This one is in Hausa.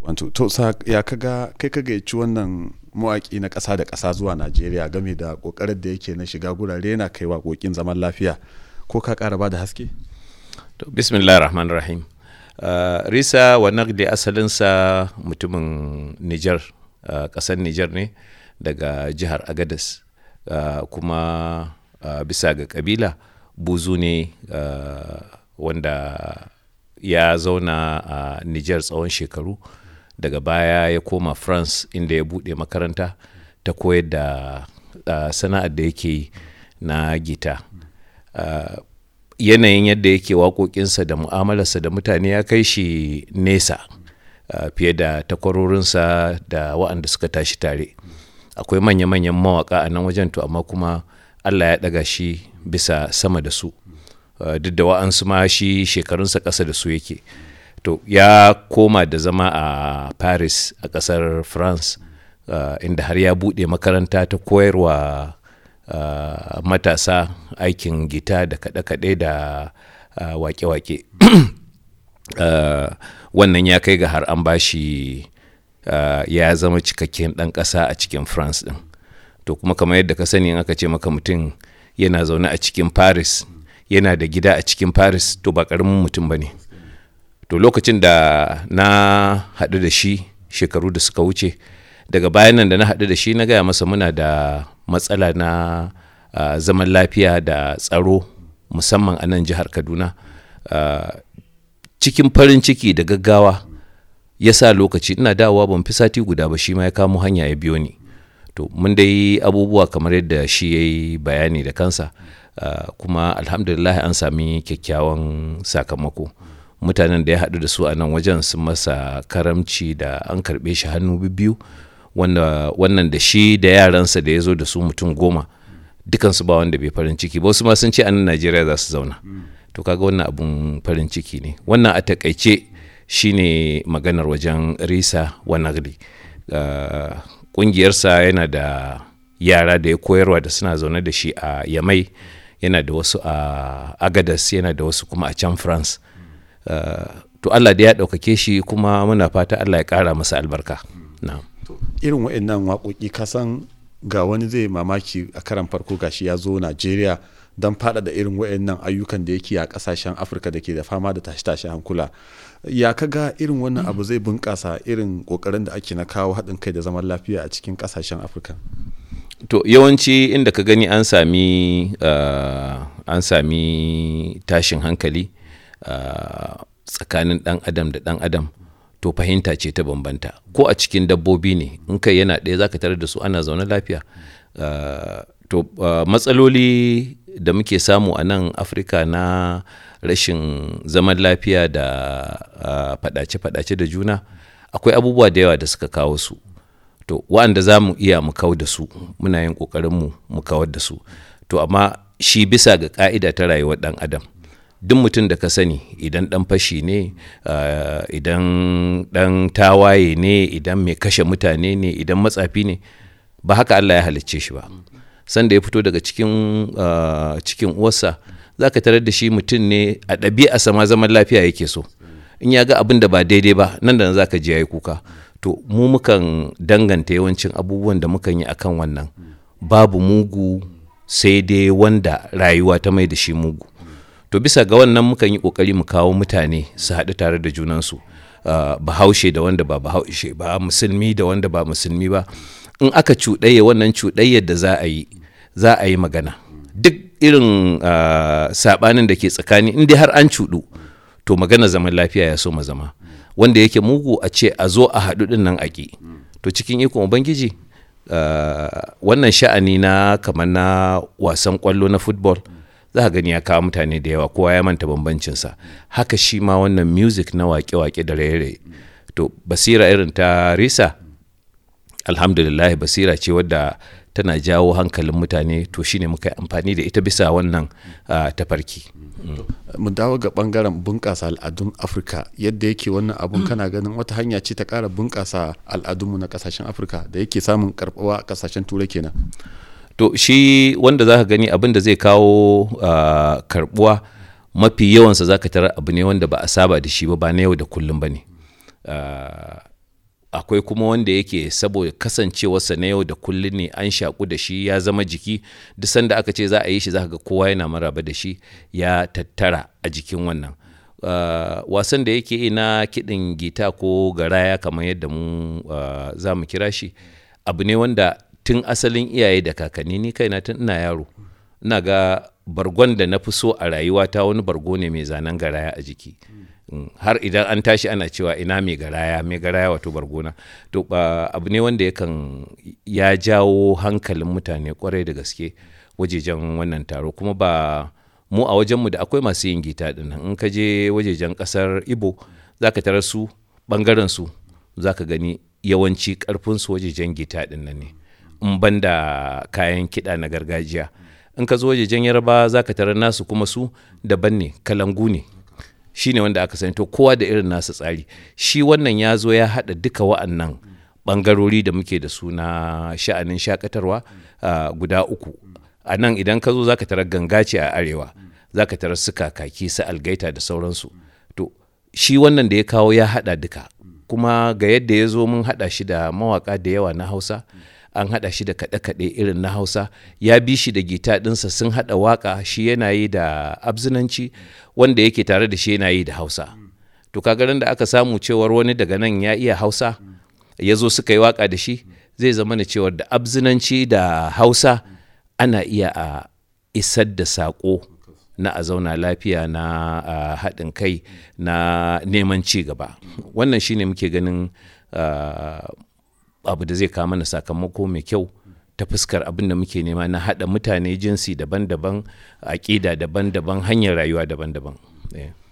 wato to ya kaga kai ka gayyaci wannan mawaƙi na ƙasa da ƙasa zuwa najeriya game da ƙoƙarin da yake na shiga gurare yana kai waƙoƙin zaman lafiya ko ka ƙara ba da haske to bismillah rahman rahim uh, risa wa nagdi asalinsa mutumin niger uh, ƙasar niger ne daga jihar agadas uh, kuma uh, bisa ga ƙabila buzu ne uh, wanda ya zauna a uh, niger tsawon shekaru daga baya ya koma france inda ya buɗe makaranta ta koyar da uh, sana'ar da yake yi na gita uh, yanayin yadda yake waƙoƙinsa da mu'amalarsa da mutane ya kai shi nesa uh, fiye da takwarorinsa da waɗanda suka tashi tare akwai manya-manyan mawaƙa a nan wajen to amma kuma allah ya ɗaga shi bisa sama da su uh, duk da wa'ansu ma shi shekarunsa ƙasa da su yake to ya koma da zama a paris a ƙasar france uh, inda har ya buɗe makaranta ta koyarwa uh, matasa aikin gita da kaɗe-kaɗe da uh, wake-wake uh, wannan ya kai ga har an bashi uh, ya zama cikakken ɗan ƙasa a cikin france ɗin to kuma kamar yadda ka sani in aka ce maka mutum yana zaune a cikin paris yana da gida a cikin paris to ba ƙaramin mutum ba ne to lokacin da na haɗu da shi shekaru da suka wuce daga bayan nan da na haɗu da shi na gaya masa muna da matsala na uh, zaman lafiya da tsaro musamman a nan jihar kaduna uh, cikin farin ciki da gaggawa ya sa lokaci ina dawowa ban fi sati guda ba shi ma ya kamo hanya ya biyo ni to mun dai abubuwa kamar yadda shi ya yi bayani da kansa uh, kuma alhamdulillah an sami kyakkyawan sakamako mutanen da ya haɗu da su a nan wajen sun masa karamci da an karɓe shi hannu biyu wanda wannan da shi da yaransa da ya zo da su mutum goma dukansu ba wanda bai farin ciki ba wasu ma sun ce a nan najeriya za su zauna to kaga wannan abun farin ciki ne wannan a takaice shine maganar wajen risa wanagli ƙungiyarsa yana da yara da ya koyarwa da suna zaune da shi a yamai yana da wasu a agadas yana da wasu kuma a can france Uh, to Allah da ya ɗaukake shi kuma muna fata Allah ya ƙara masa albarka. No. Irin waɗannan waƙoƙi kasan ga wani zai mamaki a karan farko gashi ya zo Najeriya don faɗaɗa irin waɗannan ayyukan da yake a ƙasashen Afirka da ke da fama da tashi-tashi hankula. Ya kaga irin wannan abu zai bunƙasa irin ƙoƙarin da ake na kawo haɗin kai da zaman lafiya a cikin ƙasashen Afirka. To yawanci inda ka gani an sami uh, an sami tashin hankali tsakanin uh, ɗan adam da ɗan adam to fahimta ce ta bambanta ko a cikin dabbobi ne in kai yana ɗaya zaka tare da su ana zaune lafiya uh, to uh, matsaloli da muke samu a nan afirka na rashin zaman lafiya da faɗace-faɗace da juna akwai abubuwa da yawa da suka kawo su to wa'anda za mu iya mu kawar da su muna yin ƙoƙarinmu mu kawar da su to amma shi bisa ga ƙa'ida ta rayuwar ɗan adam duk mutum da ka sani idan dan fashi ne uh, idan dan tawaye ne idan mai kashe mutane ne idan matsafi ne ba haka Allah ya halicce shi ba sanda ya fito daga cikin uh, cikin uwarsa za ka tarar da shi mutum ne a ɗabi'a sama zaman lafiya yake so in ya ga abin da ba daidai ba nan da nan za ka ji ya yi kuka to mu mukan danganta yawancin abubuwan da mukan yi akan wannan babu mugu sai dai wanda rayuwa ta mai da shi mugu to bisa ga wannan mukan yi kokari mu kawo mutane su haɗu tare da junansu uh, bahaushe da wanda ba bahaushe ba musulmi da wanda ba musulmi ba in aka cuɗayya wannan cuɗayyar da za a yi za a yi magana duk irin uh, saɓanin da ke tsakani in dai har an cuɗu to magana zaman lafiya ya so ma zama wanda yake mugu a ce a zo a haɗu ɗin nan aƙi to cikin ikon ubangiji uh, wannan sha'ani na kamar na wasan ƙwallo na football za ka gani ya kawo mutane da yawa kowa ya manta bambancinsa haka shi ma wannan music na wake-wake da raye to basira irin ta risa alhamdulillah basira ce wadda tana jawo hankalin mutane to shine muka yi amfani da ita bisa wannan uh, tafarki mu dawo ga bangaren bunƙasa al'adun afirka yadda yake wannan abun kana ganin wata hanya ce ta ƙara bunƙasa al'adunmu na ƙasashen afirka da yake samun karɓuwa a ƙasashen turai kenan to shi wanda za ka gani abin da zai kawo uh, karbuwa mafi yawansa za ka tarar abu ne wanda ba a saba da shi ba ba na yau da kullum ba ne uh, akwai kuma wanda yake saboda kasancewarsa na yau da kullum ne an shaku da shi ya zama jiki duk sanda aka ce za a yi shi za ga kowa yana maraba da shi ya tattara a jikin wannan uh, wasan da yake na kiɗin gita ko garaya kamar yadda mu uh, za mu kira shi abu ne wanda tun asalin iyaye da kakanni ni kaina tun ina yaro ina ga bargon da na fi so a rayuwata wani bargo ne mai zanen garaya a jiki har idan an tashi ana cewa ina mai garaya mai garaya wato bargona to ba abu ne wanda yakan ya jawo hankalin mutane kwarai da gaske wajejen wannan taro kuma ba mu a wajenmu da akwai masu yin gita din in ka je wajejen kasar ibo za ka tarar su bangaren su za ka gani yawanci karfin su wajejen gita din nan ne in ban da kayan kiɗa na gargajiya in ka zo wajejen yarba za ka tarar nasu kuma su daban ne kalangu ne shi ne wanda aka sani to kowa da irin nasa tsari shi wannan ya zo ya haɗa duka wa'annan ɓangarori da muke da su na sha'anin shakatarwa guda uku a nan idan ka zo za ka tarar ganga ce a arewa za ka tarar su kakaki su algaita da sauransu to shi wannan da ya kawo ya haɗa duka kuma ga yadda ya zo mun haɗa shi da mawaƙa da yawa na hausa an haɗa shi da kaɗe-kaɗe irin na hausa ya bi shi da gita ɗinsa sun haɗa waƙa shi yana yi da abzinanci wanda yake tare da shi yana yi da hausa to kagarin da aka samu cewar wani daga nan ya iya hausa ya zo suka yi waƙa da shi zai zama da cewar da abzinanci da hausa ana iya a isar da saƙo na a zauna lafiya na haɗin kai na neman ci gaba wannan shine muke ganin abu da zai kawo mana sakamako mai kyau ta fuskar abin da muke nema na haɗa mutane jinsi daban-daban aƙida daban-daban hanyar rayuwa daban-daban. Yeah.